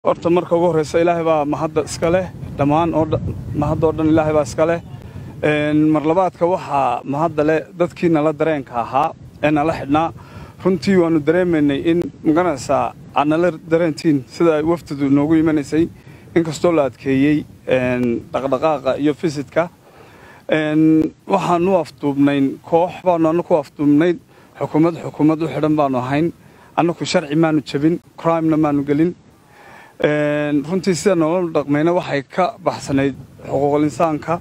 horta marka ugu horreysa ilaahay baa mahadda iska leh dhammaan oo mahaddoo dhan ilaahay baa iska leh mar labaadka waxaa mahadda leh dadkii nala dareenka ahaa ee nala xidhnaa runtii waannu dareemaynay in maganaysaa aad nala dareentiin sida ay wafdidu noogu imanaysay inkastoo la adkeeyey dhaqdhaqaaqa iyo fisidka waxaanu afduubnayn koox baanu annaku afduubnayn xukuumad xukuumad u xidhan baanu ahayn annaku sharci maanu jebin crimena maanu gelin runtii sida noola dhaqmayna waxay ka baxsanayd xuquuqul insaanka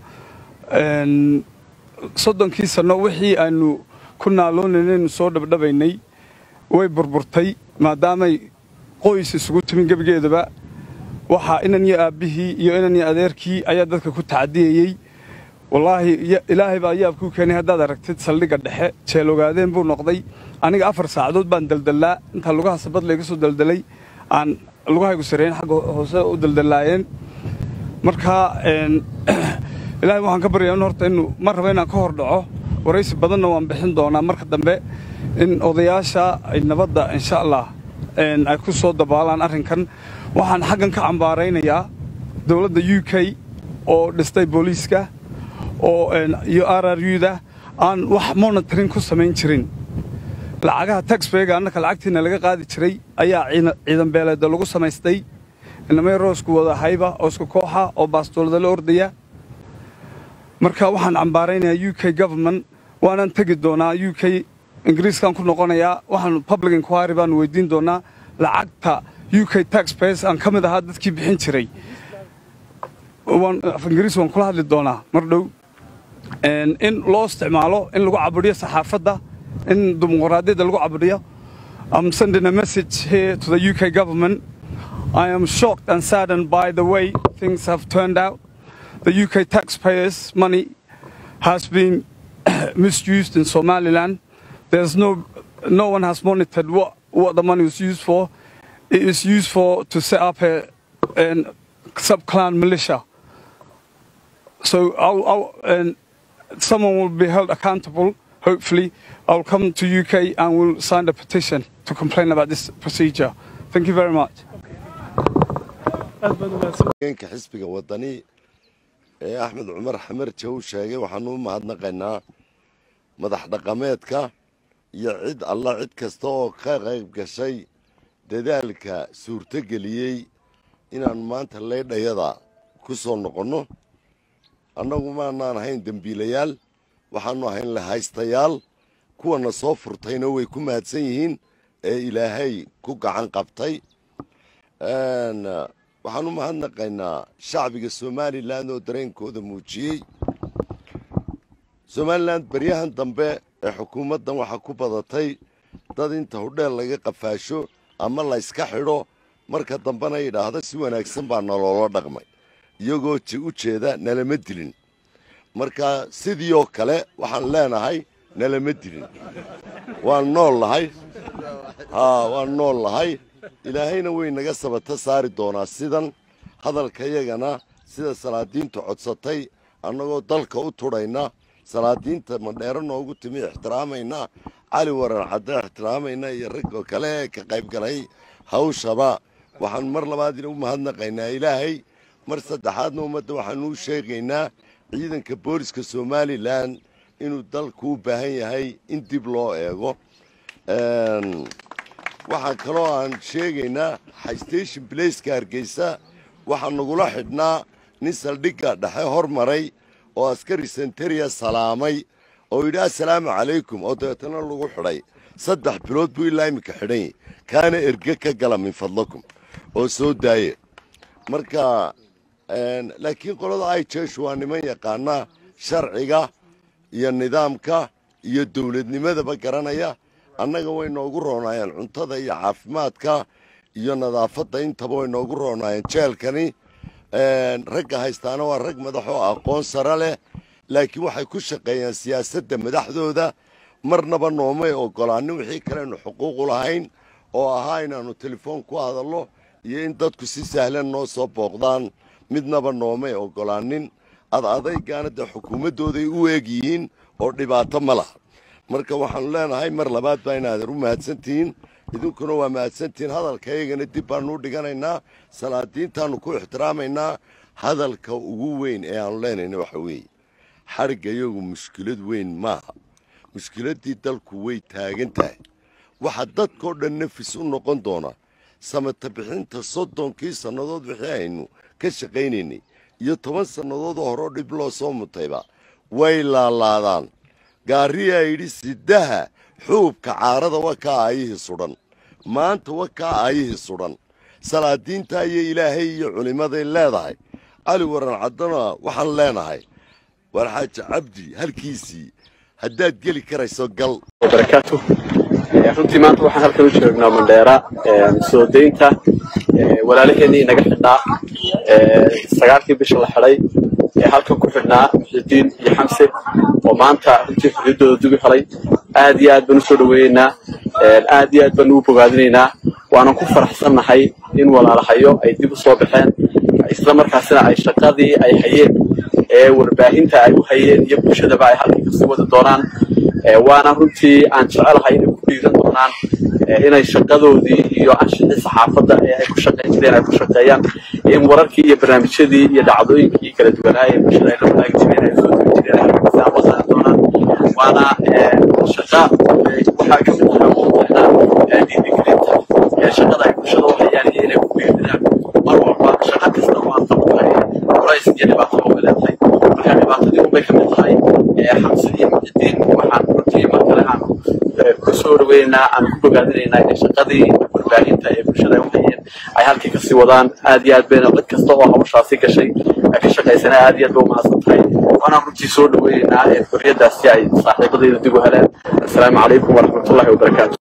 soddonkii sanno wixii aanu ku naaloonaynu soo dhabdhabaynay way burburtay maadaamay qoys isugu timin gebigeedaba waxaa inan iyo aabbihii iyo inan iyo adeerkii ayaa dadka ku tacadiyayey wallaahi ilaahay baa yaabkuu keenay haddaad aragtid saldhigga dhexe jeelogaadeen buu noqday aniga afar saacadood baan daldallaa intaa lugaha sabad layga soo daldalay aan lugahaygu sareyn xagga hoose u daldallaayeen markaa ilaahay waxaan ka baryaa in horta inu mar raba inaan ka hor dhaco waraysi badanna waan bixin doonaa marka dambe in odayaasha ay nabadda insha allah ay ku soo dabaalaan arrinkan waxaan xaggan ka cambaaraynayaa dowladda u k oo dhistay booliiska oo iyo r r u-da aan wax monitorin ku samayn jirin lacagaha taxbayga annaka lacagtiina laga qaadi jiray ayaa ciidan beeleeda lagu samaystay inamay roosku wada hayba oo isku kooxa oo baastoolada la ordaya marka waxaan cambaaraynayaa u k government waanaan tegi doonaa u k ingiriiskaan ku noqonayaa waxaanu public inquiry baanu weydiin doonaa lacagta u k taxpayers aan ka mid ahaa dadkii bixin jiray af ingiriis waan kula hadli doonaa mar dhow in loo isticmaalo in lagu cabudhiyo saxaafadda in dimuqraadiyadda lagu cabudhiyo I'm sending a message here to the UK government. I am shocked and saddened by the way things have turned out. The UK taxpayers' money has been misused in Somaliland. There's no, no one has monitored what, what the money was used for. It is used for to set up a, a sub-clan militia. So I'll, I'll, and someone will be held accountable. Hopefully, I'll come to UK and we'll sign a petition to complain about this procedure. Thank you very much. ka xisbiga wadani ee axmed cumar xamarje uu sheegay waxaanu u mahadnaqaynaa madax dhaqameedka iyo cid alla cid kasta oo ka qayb gashay dadaalka suurtogeliyey inaan maanta leydhayada ku soo noqonno annagu maanaan ahayn dembiilayaal waxaannu ahayn lahaystayaal kuwana soo furtayna way ku mahadsan yihiin ee ilaahay ku gacan qabtay waxaan u mahadnaqaynaa shacbiga somalilan oo dareenkooda muujiyey somalilan beryahan dambe ee xukuumaddan waxaa ku badatay dad inta hudheel laga qafaasho ama layska xidho marka dambena yidhaahdo si wanaagsan baa naloola dhaqmay iyagoo u jeeda nalama dilin marka sidii oo kale waxaan leenahay nalama dilin waan nool nahay haa waan nool nahay ilaahayna way naga sabata saari doonaa sidan hadalkayagana sida salaadiintu codsatay annagoo dalka u tudhayna salaadiinta madheero noogu timi ixtiraamayna cali waran cadde ixtiraamayna iyo ragoo kale ee ka qaybgalay hawshaba waxaan mar labaadina u mahadnaqaynaa ilaahay mar saddexaadna ummadda waxaanu u sheegaynaa ciidanka booliska somalilan inuu dalku u baahan yahay in dib loo eego waxaa kaloo aan sheegaynaa station blaceka hargeysa waxaa nagula xidhnaa nin saldhigga dhexe hormaray oo askari senteria salaamay oo yidhi assalaamu calaykum oo dabeetana lagu xidhay saddex bilood buu ilaa iminka xidhan yahy kaana erge ka gala min fadlakum oo soo daaye marka laakiin qolada ay jeeshu waa niman yaqaana sharciga iyo nidaamka iyo dowladnimadaba garanaya annaga way noogu roonaayeen cuntada iyo caafimaadka iyo nadaafadda intaba way noogu roonaayeen jeelkani ragga haystaana waa rag madaxoo aqoon sare leh laakiin waxay ku shaqeeyaan siyaasadda madaxdooda marnaba noomay ogolaanin wixii kalenu xuquuqu lahayn oo ahaa inaannu telefoon ku hadallo iyo in dadku si sahlan noo soo booqdaan midnaba noomay ogolaanin ad adaygaana dee xukuumaddooday u eeg yihiin oo dhibaato ma laha marka waxaanu leenahay mar labaad baa inaadan u mahadsantihiin idinkuna waa mahadsantihiin hadalkaygana dib baanu u dhiganaynaa salaadiintaannu ku ixtiraamaynaa hadalka ugu weyn ee aanu leenayna waxa weeye xadhigga iyagu mushkilad weyn maaha mushkiladdii dalku way taagan tahay waxaa dadkao dhan nafis u noqon doona samata bixinta soddonkii sannadood wixii aynu ka shaqaynaynay iyo toban sannadoodoo horeo dhib loo soo mutayba way laalaadaan gaariyaa yidhi sidaha xuubka caarada wa kaa aayihii sudhan maanta wa kaa aayihii sudhan salaadiintaa iyo ilaahay iyo culimmaday leedahay cali waran caddana waxaan leenahay war xaaji cabdi halkiisii haddaad geli karayso gal barakaatu runtii maanta waxaan halkan u joognaa mandheera soo daynta walaalaheenii naga xidhnaa sagaalkii bisha la xidhay ee halkan ku xidhnaa muxidiin iyo xamse oo maanta runtii xorriyaddooda dugi helay aad iyo aad baan u soo dhoweynaynaa aad iyo aad baan ugu bogaadinaynaa waanan ku faraxsannahay in walaalahayo ay dib u soo baxeen isla markaasina ay shaqadii ay hayeen ee warbaahinta ay u hayeen iyo bulshadaba ay halkii kasii wadi doonaan waana runtii aan jecelahay inay ku dhiiran doonaan inay shaqadoodii iyo anshixii saxaafadda ee ay ku shaqayn jireen ay ku shaqeeyaan in wararkii iyo barnaamijyadii iyo dhacdooyinkii kala duwanaa ee bulshada ay la wadaagi jireen ay soo tegi jireen ay kasii aqoonsan doonaan waana shaqa waxaa ka mid ahaa muuqaxna dhiirigelinta shaqada ay bulshada u hayaan iyo inay ku dhiiradaan mar walba shaqa kasta oo aan qabanay culays iyo dhibaato uga leedahay marka dhibaatadii unbay ka mid tahay xamsidii muxidiin waxaan runtii mar kale aan ku soo dhaweynaynaa aan ku bogaadinaynaa in shaqadii warbaahinta ee bulshada ay u hayeen ay halkii kasii wadaan aad iyo aad bayna cid kasta oo hawshaasi gashay ka shaqaysana aad iyo aad bay umahadsan tahay waanaan runtii soo dhaweynaynaa xorriyaddaasi ay saaxiibadayda dib u heleen assalaamu calaykum waraxmatullahi wabarakaatu